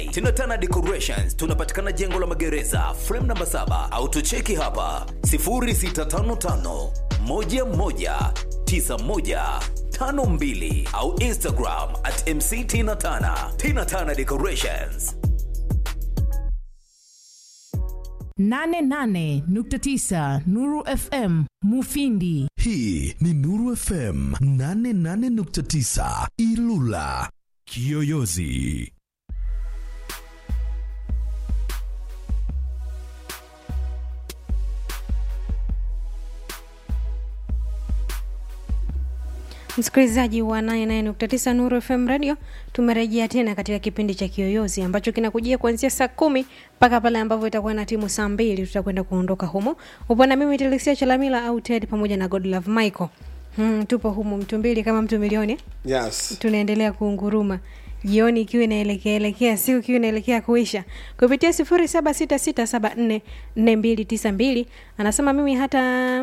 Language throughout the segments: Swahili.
Tinatana Decorations tunapatikana jengo la magereza frame namba 7 au tucheki hapa 0655 11 9152 au Instagram at MC Tina Tana. Tina Tana Decorations. 88.9 Nuru FM Mufindi. Hii ni Nuru FM 88.9 Ilula. Kiyoyozi. Msikilizaji wa 99.9 Nuru FM Radio, tumerejea tena katika kipindi cha Kiyoyozi ambacho kinakujia kuanzia saa kumi mpaka pale ambapo itakuwa na timu saa mbili tutakwenda kuondoka humo. Upo na mimi Telesia Chalamila au Ted pamoja na Godlove Michael. Hmm, tupo humu mtu mbili kama mtu milioni. Yes. Tunaendelea kuunguruma jioni ikiwa inaelekea elekea siku ikiwa inaelekea kuisha kupitia sifuri saba sita sita saba nne nne mbili tisa mbili anasema mimi hata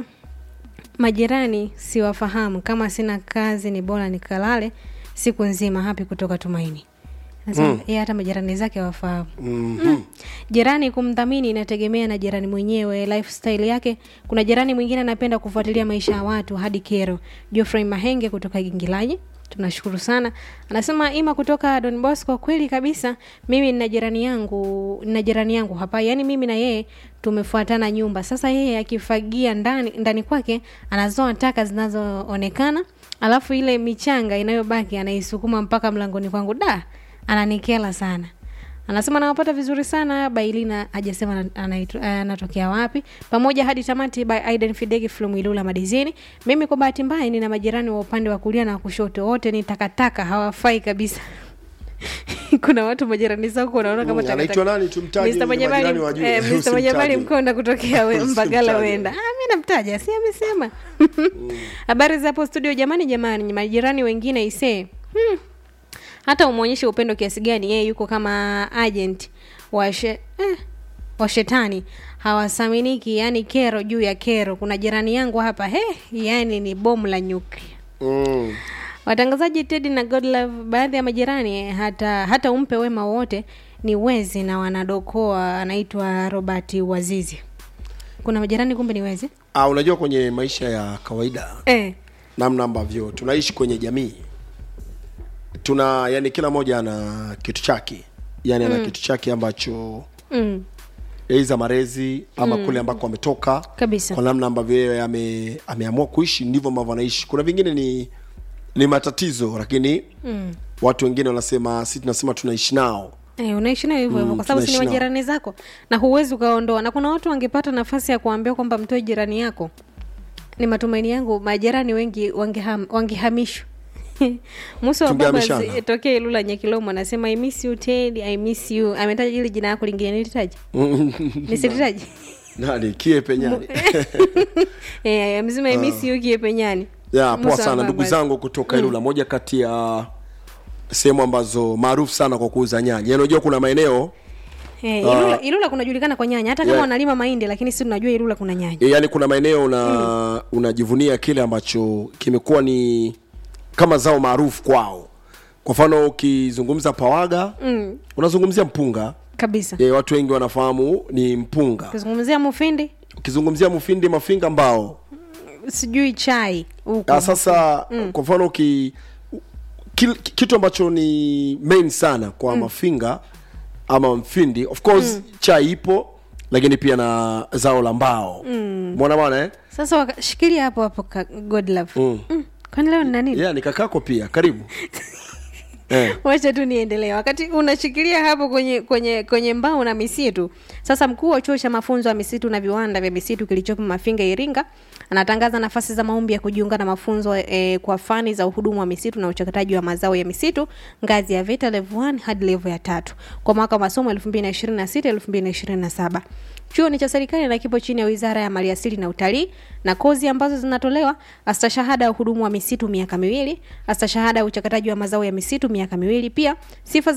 majirani siwafahamu kama sina kazi ni bora nikalale siku nzima hapi kutoka tumaini Anasema Mm. yeye hata majirani zake hawafahamu Mhm. jirani kumdhamini inategemea na jirani mwenyewe lifestyle yake kuna jirani mwingine anapenda kufuatilia maisha ya watu hadi kero Geoffrey mahenge kutoka gingilaji tunashukuru sana anasema ima kutoka don bosco kweli kabisa mimi nina jirani yangu nina jirani yangu hapa yaani mimi na yeye tumefuatana nyumba sasa yeye akifagia ndani ndani kwake anazoa taka zinazoonekana alafu ile michanga inayobaki anaisukuma mpaka mlangoni kwangu da ananikela sana anasema nawapata vizuri sana bailina hajasema ana- anaitu- anatokea wapi pamoja hadi tamati by aiden fidegi flumilula madizini mimi kwa bahati mbaya nina majirani wa upande wa kulia na wa kushoto wote ni takataka hawafai kabisa kuna watu majirani zako unaona kama Mm, anaitwa takataka. nani? Tumtaje Mr. ili Manyamali- majirani wajue. eh, Mr. Usimtaje. Manyamali mkonda kutokea we- mbagala Usimtaje. wenda ah, mi namtaja si amesema habari za hapo studio jamani jamani majirani wengine isee hmm. hata umwonyeshe upendo kiasi gani yeye yuko kama agent wa she, eh, wa shetani hawasaminiki yani kero juu ya kero kuna jirani yangu hapa he yani ni bomu la nyuklia Mm. watangazaji tedi na godlove baadhi ya majirani eh, hata hata umpe wema wote ni wezi na wanadokoa anaitwa robert wazizi kuna majirani kumbe ni wezi Ah, unajua kwenye maisha ya kawaida eh. namna ambavyo tunaishi kwenye jamii tuna yani kila mmoja ana kitu chake yani ana Mm. kitu chake ambacho mm. eiza marezi ama Mm. kule ambako ametoka Kabisa. kwa namna ambavyo yeye ame, ameamua kuishi ndivyo ambavyo anaishi kuna vingine ni ni matatizo lakini Mm. watu wengine wanasema si tunasema tunaishi nao Eh, unaishi nayo hivyo hivyo Mm, kwa sababu si ni tunaishi nao. majirani zako na huwezi ukaondoa na kuna watu wangepata nafasi ya kuambia kwamba mtoe jirani yako ni matumaini yangu majirani wengi wangeham, wangehamishwa musa wa baba Tungehamishana. zi- tokea ilula nyekilomo anasema i miss you ted i miss you ametaja ili jina yako lingine nilitaja nisilitaji nani kie penyani eh, amesema i miss you kiepenyani ya Musa poa wa sana ndugu Baba. zangu kutoka ilula moja kati ya sehemu ambazo maarufu sana kwa kuuza nyanya Yaani unajua kuna maeneo Eh, Ah. ilula, ilula kunajulikana kwa nyanya hata kama Yeah. wanalima mahindi lakini si tunajua ilula kuna nyanya e, yani kuna maeneo una unajivunia kile ambacho kimekuwa ni kama zao maarufu kwao kwa mfano ukizungumza pawaga mm, unazungumzia mpunga kabisa e, watu wengi wanafahamu ni mpunga kuzungumzia mufindi ukizungumzia mufindi mafinga mbao sijui chai huko Ah, sasa kwa mfano uki kil, kitu ambacho ni main sana kwa mm. mafinga ama mfindi of course mm. chai ipo lakini pia na zao la mbao mm. mwana bwana eh? sasa waka- shikilia hapo hapo ka- god love mm. mm. kwani leo nina nini yeah, ni kakako pia karibu eh. wacha tu niendelee wakati unashikilia hapo kwenye kwenye kwenye mbao na misitu sasa mkuu wa chuo cha mafunzo ya misitu na viwanda vya misitu kilichopo mafinga iringa anatangaza nafasi za maombi ya kujiunga na mafunzo eh, kwa fani za uhudumu wa misitu na uchakataji wa mazao ya misitu ngazi ya vita level 1 hadi level ya tatu kwa mwaka wa masomo 2026 2027 chuo ni cha serikali na kipo chini ya wizara ya maliasili na utalii na kozi ambazo zinatolewa astashahada ya uhudumu wa misitu miaka miwili astashahada ya uchakataji wa mazao ya misitu miaka miwili pia sifa za